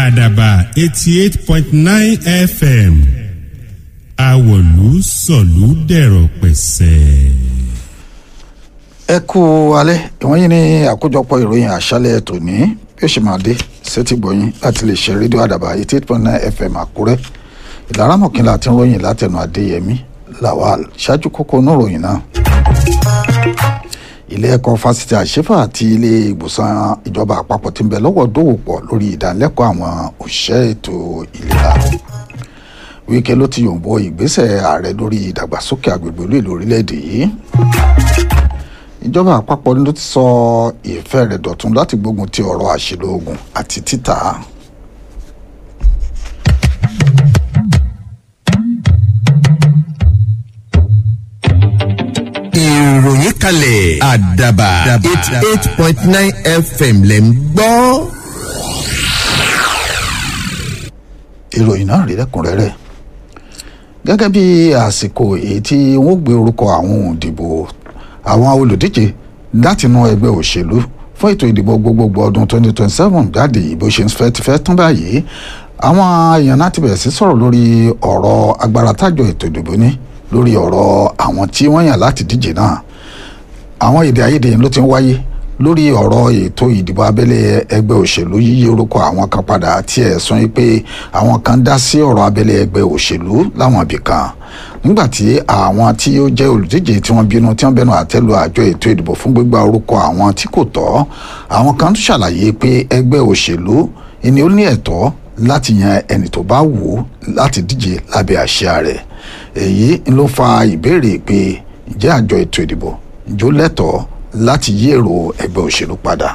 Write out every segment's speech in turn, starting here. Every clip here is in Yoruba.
àdàbà eighty eight point nine fm àwọ̀lú sọ̀lú dẹ̀rọ̀ pẹ̀sẹ̀. ẹ kú alẹ́ ìwọ̀nyí ní àkójọpọ̀ ìròyìn àṣálẹ̀ tòní bí ó ṣe máa dé sétí gbọ̀yìn láti lè ṣe rédíò àdàbà eighty eight point nine fm àkúrẹ́ ìlara mọ̀kínlá àti ròyìn látẹnu adéyẹmí lawal ṣáájú kókó inú ròyìn náà ilé ẹ̀kọ́ fásitì àṣefà àti ilé ìwòsàn ìjọba àpapọ̀ ti ń bẹ lọ́wọ́ dòwò pọ̀ lórí ìdánilẹ́kọ̀ọ́ àwọn òṣìṣẹ́ ètò ìlera wíkẹ́ ló ti yòǹbó ìgbésẹ̀ ààrẹ lórí ìdàgbàsókè agbègbè olú ìlú orílẹ̀-èdè yìí ìjọba àpapọ̀ ló ti sọ ìfẹ́ rẹ̀ dọ̀tun láti gbógun ti ọ̀rọ̀ àṣìlò oògùn àti títà ìròyìn kalẹ̀ àdàbà eighty eight point nine fm lẹ̀ ń gbọ́. ìròyìn náà rí lẹ́kùnrẹ́rẹ́ gẹ́gẹ́ bí àsìkò èyí tí wọ́n gbé orúkọ àwọn òǹdìbò àwọn olùdíje látinú ẹgbẹ́ òṣèlú fún ètò ìdìbò gbogbogbò ọdún 2027 jáde ìbò ṣe ń fẹ́ ti fẹ́ tán báyìí àwọn èèyàn náà ti bẹ̀rẹ̀ sí sọ̀rọ̀ lórí ọ̀rọ̀ agbára tájọ ètò ìdìbò ní lórí ọ̀rọ̀ àwọn tí wọ́n yàn láti díje náà àwọn èdè àìyedè ló ti ń wáyé lórí ọ̀rọ̀ ètò ìdìbò abẹ́lé ẹgbẹ́ òṣèlú yíyí orúkọ àwọn kan padà àti ẹ̀sùn yìí pé àwọn kan dá sí ọ̀rọ̀ abẹ́lé ẹgbẹ́ òṣèlú láwọn ibì kan nígbàtí àwọn tí ó jẹ́ olùdíje tí wọ́n bínú tí wọ́n bẹnu àtẹ́lu àjọ ètò ìdìbò fún gbígba orúkọ àwọn tí kò tọ́ àwọn kan tún ṣàlàyé pé ẹgbẹ́ òṣèlú ni ó ní ẹ̀tọ́ láti yan ẹni tó bá wù ú láti díje lábẹ́ àṣà rẹ̀ èyí ló fa ìbéèrè pé ǹjẹ́ àjọ ètò ìdìbò ǹjọ́ lẹ́tọ̀ọ́ láti yí èrò ẹgbẹ́ òṣèlú padà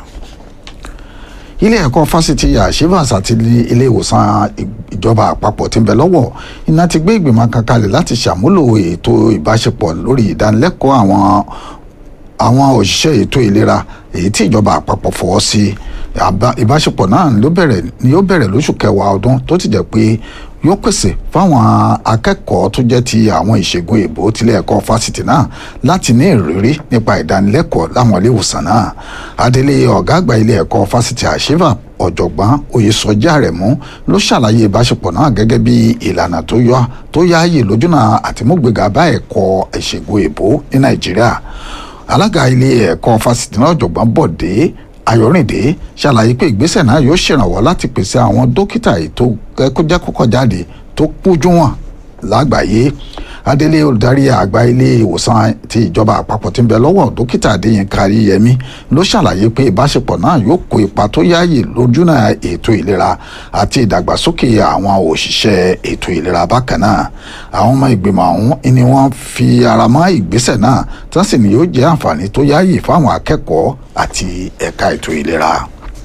ilé ẹ̀kọ́ fásitì àṣevàs àti ilé ìwòsàn ìjọba àpapọ̀ tí ń bẹ lọ́wọ́ iná ti gbé ìgbìmọ̀ kan kalẹ̀ láti ṣàmúlò ètò ìbáṣepọ̀ lórí ìdánilẹ́kọ̀ọ́ àwọn àwọn òṣìṣẹ́ ètò ìlera èyí tí ìjọba àpapọ̀ fọwọ́ sí ìbáṣepọ̀ náà ló bẹ̀rẹ̀ ni ó bẹ̀rẹ̀ lóṣù kẹwàá ọdún tó ti jẹ́ pé yóò pèsè fáwọn akẹ́kọ̀ọ́ tó jẹ́ ti àwọn ìṣègùn èbó tilé ẹ̀kọ́ fásitì náà láti ní ìrírí nípa ìdánilẹ́kọ̀ọ́ láwọn ilé ìwòsàn náà adelé ọ̀gá àgbà ilé ẹ̀kọ́ fásitì àṣìfà ọ̀jọ̀gbọ́n oyèsọjí àrẹ̀mú ló ṣàlàyé ìbáṣepọ̀ náà gẹ́gẹ́ bí ìlànà tó yọ tó yáàyè lójúnà àtìmúgbègà bá ẹ̀kọ́ ìṣègùn èbó ní nàìjíríà alága ilé ẹ̀kọ́ fásitì náà ọ̀jọ̀gbọ́n bọ̀dé ayọ̀rìndé ṣàlàyé pé ìgbésẹ̀ náà yóò ṣèrànwọ́ láti pèsè àwọn dókítà ètò ẹkọjá kọ́kọ́ jáde tó kúnjú wọn lágbàáyé adélé olùdarí àgbà ilé ìwòsàn ti ìjọba àpapọ̀ tí ń bẹ lọ́wọ́ dókítà adéyínká adéyẹmí ló ṣàlàyé pé ìbáṣepọ̀ náà yóò kó ipa tó yáàyè lójúnà ètò ìlera àti ìdàgbàsókè àwọn òṣìṣẹ́ ètò ìlera bákan náà àwọn ọmọ ìgbìmọ̀ ọ̀hún ni wọ́n fi ara mọ́ ìgbésẹ̀ náà tí wọ́n sì ní yóò jẹ́ àǹfààní tó yáàyè fáwọn akẹ́kọ̀ọ́ àti ẹ̀ka ètò ìlera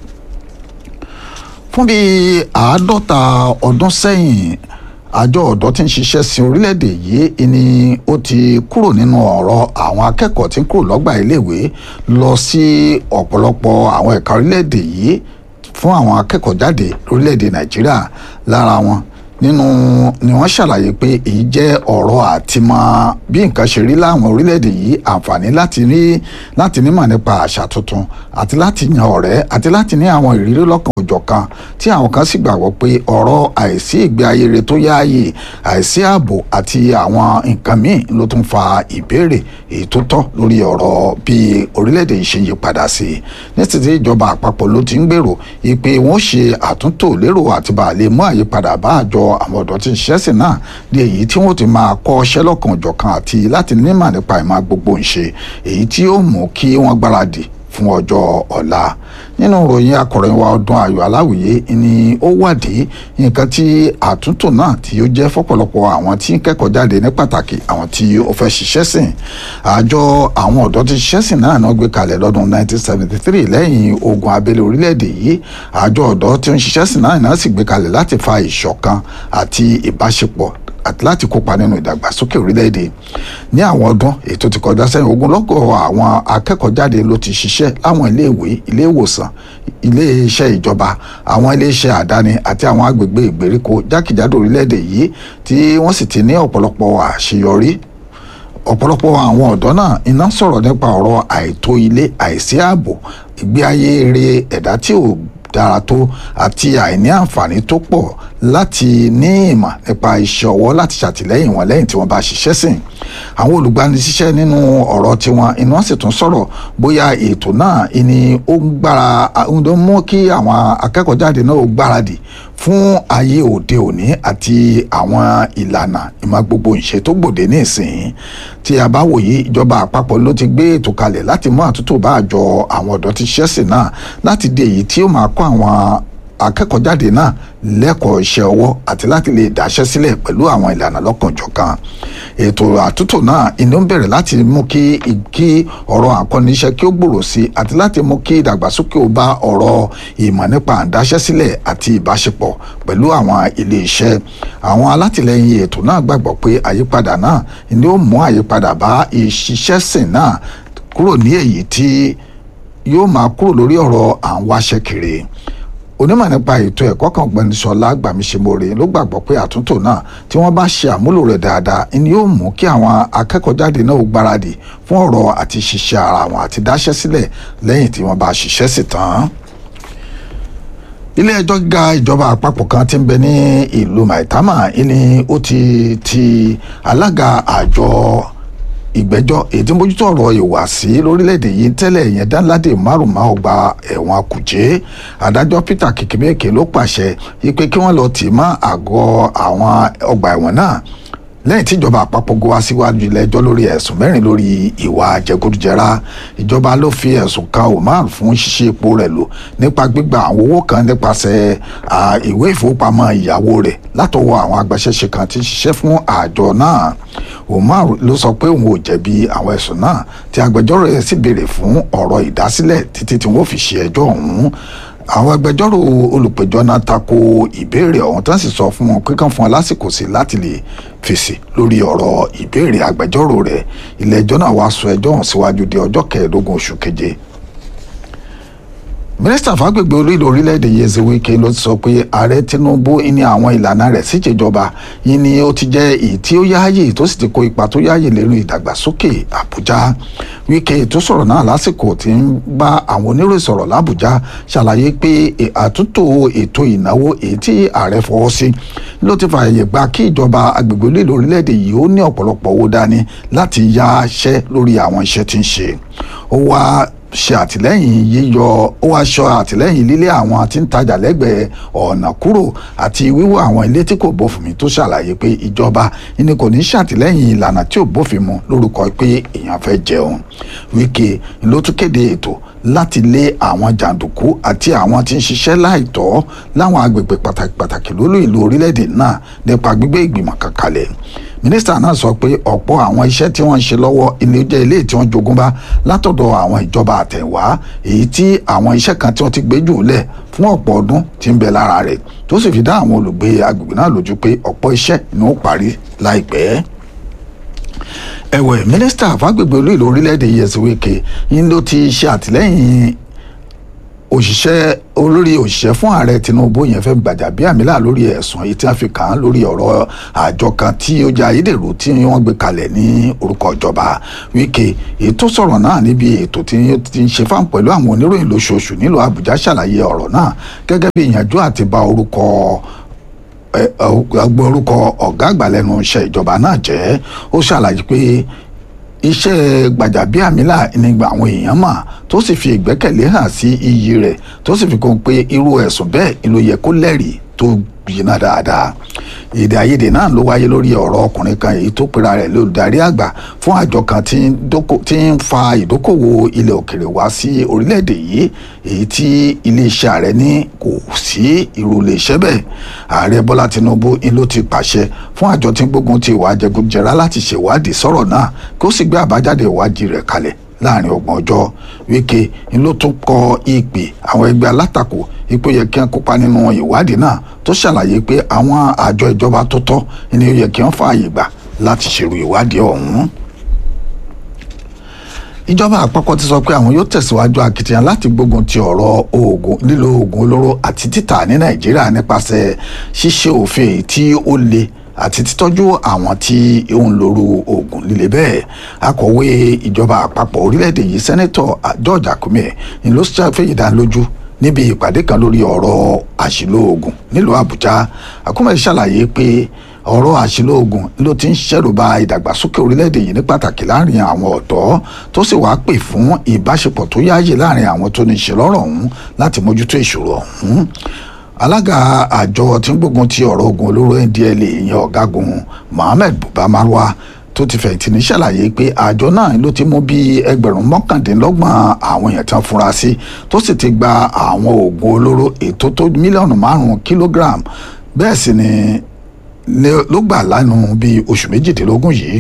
fún bíi àádọ́ta ọdún sẹ́yìn àjọ ọ̀dọ́ tí ń ṣiṣẹ́ sí orílẹ̀-èdè yìí ni ó ti kúrò nínú ọ̀rọ̀ àwọn akẹ́kọ̀ọ́ tí ń kúrò lọ́gbà iléèwé lọ sí ọ̀pọ̀lọpọ̀ àwọn ẹ̀ka orílẹ̀-èdè yìí fún àwọn akẹ́kọ̀ọ́ jáde lórílẹ̀-èdè nàìjíríà lára wọn nínú ni wọ́n ṣàlàyé pé èyí jẹ́ ọ̀rọ̀ àti mọ bí nǹkan ṣe rí láwọn orílẹ̀-èdè yìí àǹfààní láti ní láti nímọ̀ nípa àṣà tuntun àti láti yan ọ̀rẹ́ àti láti ní àwọn ìrírí lọ́kàn òjọ̀kan tí àwọn kan sì gbàgbọ́ pé ọ̀rọ̀ àìsí ìgbé ayé rẹ̀ tó yáàyè àìsí ààbò àti àwọn nǹkan míì ló tún fa ìbéèrè èyí tó tọ́ lórí ọ̀rọ̀ bí orílẹ̀-èdè yìí ṣe yí padà sí i nítorí ìjọba àpapọ̀ ló ti ń gbèrò ìpè wọ́n ṣe àtúntò lérò àti bàálẹ̀ mú àyípadà bá àjọ àwọn ọ̀dọ́ tí ń ṣiṣẹ́ sí náà di èyí tí wọ́n ti máa kọ́ ọṣẹ́ lọ́kàn òjọ̀kan àti láti nímọ̀ nípa ìmọ̀ gbogbo ń ṣe èyí tí ó mú kí wọ́n gbáradì fún ọjọ́ ọ̀la nínú ìròyìn akọ̀ròyìn wa ọdún ayọ̀ aláwìyé ni ó wádìí nǹkan tí àtúntò náà tí ó jẹ́ fọ́pọ̀lọpọ̀ àwọn tí ń kẹ́kọ̀ọ́ jáde ní pàtàkì àwọn tí ó fẹ́ ṣiṣẹ́ sìn àjọ àwọn ọ̀dọ́ tí ṣiṣẹ́ sìn náà náà gbé kalẹ̀ lọ́dún 1973 lẹ́yìn ogun abẹ́lé orílẹ̀-èdè yìí àjọ ọ̀dọ́ tí ó ń ṣiṣẹ́ sìn náà náà sì gbé kalẹ̀ láti fa ìṣọ̀kan àti ìbáṣepọ̀ àti láti kópa nínú ìdàgbàsókè orílẹ̀-èdè ní àwọn ọdún ètò ti kọjá sẹ́yìn ogunlọ́gọ̀ àwọn akẹ́kọ̀ọ́ jáde ló ti ṣiṣẹ́ láwọn iléèwé ilé ìwòsàn ilé iṣẹ́ ìjọba àwọn ilé iṣẹ́ àdáni àti àwọn agbègbè ìgbèríko jákèjádò orílẹ̀-èdè yìí tí wọ́n sì ti ní ọ̀pọ̀lọpọ̀ àṣeyọrí ọ̀pọ̀lọpọ̀ àwọn ọ̀dọ́ náà iná sọ̀rọ̀ nípa ọ̀rọ̀ àìtó ilé àìsí ààbò ìgbé ayé eré ẹ̀dá tí ò dára tó àti àìní àǹfààní tó pọ̀ láti ní ìmọ̀ nípa iṣẹ́ ọwọ́ láti ṣàtìlẹ́yìn wọn lẹ́yìn tí wọ́n bá ṣiṣẹ́ sìn àwọn olùgbanisíṣẹ́ nínú ọ̀rọ̀ tiwọn inú wọn sì tún sọ̀rọ̀ bóyá ètò náà ni ó ń gbára ó ń mú kí àwọn akẹ́kọ̀ọ́ jáde náà ó gbáradì fún ayé òde òní àti àwọn ìlànà ìmọ̀ gbogbo ìṣe tó gbòde ní ìsìn tí a bá wòye ìjọba àpapọ̀ ló ti gbé ètò kalẹ̀ láti mú àtúntò bá àjọ àwọn ọ̀dọ́ tí ṣẹ́sìn náà láti di èyí tí ó máa kọ́ àwọn akẹ́kọ̀ọ́ jáde náà lẹ́kọ̀ọ́ iṣẹ́ ọwọ́ àti láti lè dáṣẹ́ sílẹ̀ pẹ̀lú àwọn ìlànà lọ́kànjọ̀kan ètò àtúntò náà ìní ń bẹ̀rẹ̀ láti mú kí kí ọ̀rọ̀ àkọ́niṣẹ́ kí ó gbòòrò sí i àti láti mú kí ìdàgbàsókè ó bá ọ̀rọ̀ ìmọ̀ nípa àdáṣẹ́ sílẹ̀ àti ìbáṣepọ̀ pẹ̀lú àwọn ilé iṣẹ́ àwọn alátìlẹyìn ètò náà gbàgbọ́ pé àyípadà náà ni ó mú àyípadà bá ìṣiṣẹ́sìn náà kúrò ní èyí tí yóò máa kúrò lórí ọ̀rọ̀ à ń wáṣẹ́ kiri onímọ̀ nípa ètò ẹ̀kọ́ kan gbẹ̀nsọ̀lá gbàmíṣemore ló gbàgbọ́ pé àtúntò náà tí wọ́n bá ṣe àmúlò rẹ̀ dáadáa ni yóò mú kí àwọn akẹ́kọ̀ọ́ jáde náà ó gbáradì fún ọ̀rọ̀ àti ṣiṣẹ́ ara wọn àti dáṣẹ́ sílẹ̀ lẹ́yìn tí wọ́n bá ṣiṣẹ́ sí tán ilé ẹjọ́ gíga ìjọba àpapọ̀ kan tí ń bẹ ní ìlú maitama ni ó ti ti alága àjọ ìgbẹ́jọ́ èyí tí mójútó ọ̀rọ̀ ìwàsí lórílẹ̀‐èdè yìí tẹ́lẹ̀ yẹn dánládé márùn-ún ọgbà ẹ̀wọ̀n kùjé adájọ́ peter kìkìmẹ́kì ló pàṣẹ ipe kí wọ́n lọ tì mọ́ àgọ́ àwọn ọgbà ẹ̀wọ̀n náà lẹ́yìn tí ìjọba àpapọ̀ go wá síwájú ilé ẹjọ́ lórí ẹ̀sùn mẹ́rin lórí ìwà jẹgúdújẹrá ìjọba ló fi ẹ̀sùn kan Umar fún ṣíṣe epo rẹ̀ lò nípa gbígba àwọn owó kan nípasẹ̀ ìwé ìfowópamọ́ ìyàwó rẹ̀ látọwọ́ àwọn agbaṣẹ́ṣe kan tí ń ṣiṣẹ́ fún àjọ náà Umar ló sọ pé òun ò jẹ̀bi àwọn ẹ̀sùn náà tí agbẹjọ́rò rẹ̀ sì béèrè fún ọ̀rọ̀ ìdásílẹ̀ títí tí wọ́n fi ṣe ẹjọ́ ọ̀hún àwọn agbẹjọ́rò olùpẹ̀jọ́ náà tako ìbéèrè ọ̀hún tán sì sọ fún wọn pé kán fún wọn lásìkò sí láti lè fèsì lórí ọ̀rọ̀ ìbéèrè agbẹjọ́rò rẹ̀ ilé ẹjọ́ náà wàá sọ ẹjọ́ ọ̀hún síwájú di ọjọ́ kẹẹ̀ẹ́dógún oṣù keje mínísítà fàgbègbè olóyè orílẹ̀-èdè yeze wike ló sọ pé ààrẹ tinubu ní àwọn ìlànà rẹ̀ síjẹjọba yìí ni ó ti jẹ́ èyí tí ó yáàyè tó sì ti kó ipa tó yáàyè lérò ìdàgbàsókè àbújá wike tó sọ̀rọ̀ náà lásìkò tí ń bá àwọn oníròyìn sọ̀rọ̀ làbújá ṣàlàyé pé àtúntò ètò ìnáwó èyí tí ààrẹ fọwọ́ sí ló ti fààyè gba kí ìjọba agbègbè olóyè orílẹ̀-èdè yìí ó ní ọ̀pọ̀lọpọ̀ owó dání láti yáṣẹ́ lórí àwọn iṣẹ́ tí ń ṣe ó wá ṣe àtìlẹ́yìn yíyọ ó wá ṣọ àtìlẹ́yìn lílé àwọn tí ń tajà lẹ́gbẹ̀ẹ́ ọ̀nà kúrò àti wíwó àwọn ilé tí kò bófin mu tó ṣàlàyé pé ìjọba ni kò ní ṣàtìlẹ́yìn ìlànà tí ò bófin mu lórúkọ pé èèyàn fẹ́ jẹun Wike ló tún kéde ètò láti lé àwọn jàǹdùkú àti àwọn tí ń ṣiṣẹ́ láìtọ́ láwọn agbègbè pàtàkì pàtàkì lólú ìlú orílẹ̀-èdè náà nípa gbígbé ìgbìmọ̀ kan kalẹ̀ mínísítà náà sọ pé ọ̀pọ̀ àwọn iṣẹ́ tí wọ́n ń ṣe lọ́wọ́ ilé jẹ́ ilé tí wọ́n jogún bá látọ̀dọ̀ àwọn ìjọba àtẹ̀wá èyí tí àwọn iṣẹ́ kan tí wọ́n ti gbé jù lẹ̀ fún ọ̀pọ̀ ọdún tí ń bẹ lára rẹ̀ tó sì fi dá àwọn olùgbé agbègbè náà lójú pé ọ̀pọ̀ iṣẹ́ ni ó parí láìpẹ́ ẹ̀wẹ̀ mínísítà fàgbègbè olú ìlú orílẹ̀-èdè yẹsùn wíkẹ́ yín ló ti ṣe àtìlẹ́yìn òṣìṣẹ́ olórí òṣìṣẹ́ fún ààrẹ tinubu yẹn fẹ́ gbàjàbíàmílà lórí ẹ̀sùn èyí tí wọ́n fi kàn án lórí ọ̀rọ̀ àjọ kan tí ó jẹ́ ayédèrú tí wọ́n gbé kalẹ̀ ní orúkọ ìjọba wíkẹ́ èyí tó sọ̀rọ̀ náà níbi ètò tí ti ń ṣe fáwọn pẹ̀lú àwọn oníròyìn lóṣooṣù nílùú àbújá ṣàlàyé ọ̀rọ̀ náà gẹ́gẹ́ bí ìyànjú àti ba orúkọ agbó orúkọ ọ̀gá àgbà lẹ́nu iṣẹ́ ìjọba náà jẹ́ ó ṣàlàyé pé iṣẹ́ gbàjàbíàmílà ní àwọn èèyàn mà tó sì fi ìgbẹ́kẹ̀lé hàn sí iyì rẹ̀ tó sì fi kún pé irú ẹ̀sùn bẹ́ẹ̀ ló yẹ kó lẹ́rìí tó gbiná dáadáa èdè àìyedè náà ló wáyé lórí ọ̀rọ̀ ọkùnrin kan èyí tó pera rẹ̀ lólùdarí àgbà fún àjọ kan tí ń fa ìdókòwò ilẹ̀ òkèrè wá sí orílẹ̀-èdè yìí èyí tí iléeṣẹ́ ààrẹ ní kò sí irú iléeṣẹ́ bẹ́ẹ̀ ààrẹ bọ́lá tinubu ń ló ti pàṣẹ fún àjọ tí ń gbógun ti ìwà jẹgúnjẹrá láti ṣèwádìí sọ̀rọ̀ náà kó sì gbé àbájáde ìwádìí rẹ̀ kalẹ̀ láàrin ọgbọ̀n ọjọ́ wíkẹ́ ń ló tún kọ ìpè àwọn ẹgbẹ́ alátakò ipò yẹ kí wọ́n kópa nínú ìwádìí náà tó ṣàlàyé pé àwọn àjọ ìjọba tó tọ́ ni ó yẹ kí wọ́n fààyè gbà láti ṣèrò ìwádìí ọ̀hún ìjọba àpapọ̀ ti sọ pé àwọn yóò tẹ̀síwájú akitiyan láti gbógun ti ọ̀rọ̀ oògùn lílo oògùn olóró àti títà ní nàìjíríà nípasẹ̀ ṣíṣe òfin tí ó le àti títọ́jú àwọn tí ó ń lòrú oògùn líle bẹ́ẹ̀ akọ̀wé ìjọba àpapọ̀ orílẹ̀-èdè yìí sẹ́nẹ́tọ̀ George Akume ni ló ṣàfihàn ìdánilójú níbi ìpàdé kan lórí ọ̀rọ̀ àṣìlò oògùn nílùú àbújá àkúmọ̀ ṣàlàyé pé ọ̀rọ̀ àṣìlò oògùn ló ti ń ṣẹ̀rùba ìdàgbàsókè orílẹ̀-èdè yìí ní pàtàkì láàrin àwọn ọ̀dọ́ tó sì wáá pè fún ìbáṣepọ̀ tó yáàyè láàrin àwọn tó ní ṣe lọ́rọ̀ ọ̀hún láti mójútó ìṣòro ọ̀hún alága àjọ tí ń gbógun ti ọ̀rọ̀ ogun olóró ndla ìyẹn ọ̀gágun mohammed buba marwa tó ti fẹ̀yìntì ní ṣàlàyé pé àjọ náà ló ti mú bíi ẹgbẹ̀rún mọ́kàndínlọ́gbọ̀n àwọn èèyàn tí wọ́n fura sí tó sì ti gba àwọn oògùn olóró ètò tó mílíọ̀nù márùn-ún kílógíráàmù bẹ́ẹ̀ sì ni ló gbà lánàá bíi oṣù méjìdínlógún yìí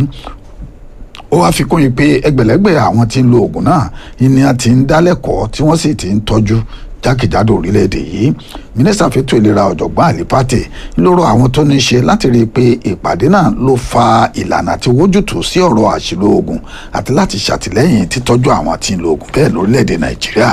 ó wáá fi kún yìí pé ẹgbẹ̀lẹ́gbẹ̀ àwọn tí ń lo oògùn náà ni a ti ń dálẹ́kọ̀ọ́ tí wọ́n sì ti ń tọ́jú jákèjádò orílẹ̀-èdè yìí mínísítà fẹ́tò ìlera ọ̀jọ̀gbọ́n àlípàtì lóró àwọn tó ní í ṣe láti rí i pé ìpàdé náà ló fa ìlànà àti wójútùú sí ọ̀rọ̀ àṣìlò oògùn àti láti ṣàtìlẹ́yìn títọ́jú àwọn tí ń lo oògùn bẹ́ẹ̀ lórílẹ̀-èdè nàìjíríà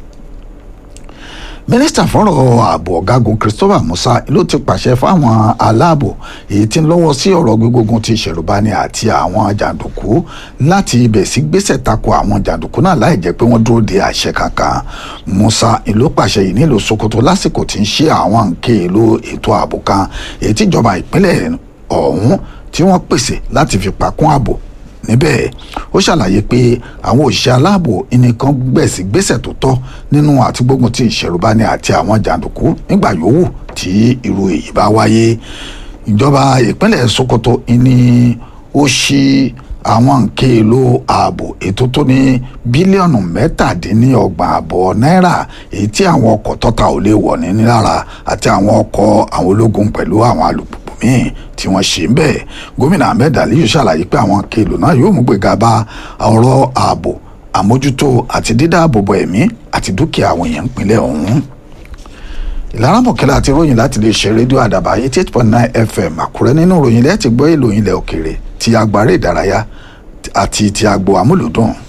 mínísítà fọ́rọ̀ ààbò ọ̀gágun christopher musa ló ti pàṣẹ fáwọn aláàbò èyí tí ń lọ́wọ́ sí ọ̀rọ̀ gbígbógun ti ìṣẹ̀rùbani àti àwọn jàǹdùkú láti ibẹ̀ sí gbésẹ̀ tako àwọn jàǹdùkú náà láì jẹ́ pé wọ́n dúró de àṣẹ kankan musa ló pàṣẹ yìí nílùú sokoto lásìkò tí ń ṣe àwọn nǹkan èlò ètò ààbò kan èyí tíjọba ìpínlẹ̀ ọ̀hún tí wọ́n pèsè láti fi pakún ààbò níbẹ̀ ó ṣàlàyé pé àwọn òṣìṣẹ́ aláàbò ẹnìkan gbẹ̀sí gbèsè tó tọ́ nínú àti gbógun ti ìṣẹ̀rùbani àti àwọn jàǹdùkú nígbà yòówù tí irú èyí bá wáyé ìjọba ìpínlẹ̀ sokoto ni ó ṣí àwọn nǹkan èlò ààbò ètò tó ní bílíọ̀nù mẹ́tàdínníọgbọ̀n àbọ̀ náírà èyí tí àwọn ọkọ̀ tọ́ta ò lè wọ̀ ní lára àti àwọn ọkọ̀ àwọn ológun pẹ̀lú àwọn alùpùpù míì tí wọ́n ṣe ń bẹ̀ gómìnà ahmed aliyu ṣàlàyé pé àwọn kéèlò náà yóò mú gbéga bá ọ̀rọ̀ ààbò àmójútó àti dídáàbòbò ẹ̀mí àti dúkìá àwọn èèyàn ìpínlẹ̀ ọ̀hún ìlara mọ̀kẹ́lá àti ròyìn láti lè ṣe rédíò àdàbà eighty eight point nine fm àkúrẹ́ nínú ròyìn lẹ́ẹ̀tì gbọ́ ìlòyìn ilẹ̀ òkèrè ti agbára ìdárayá àti ti agbo amúlùdùn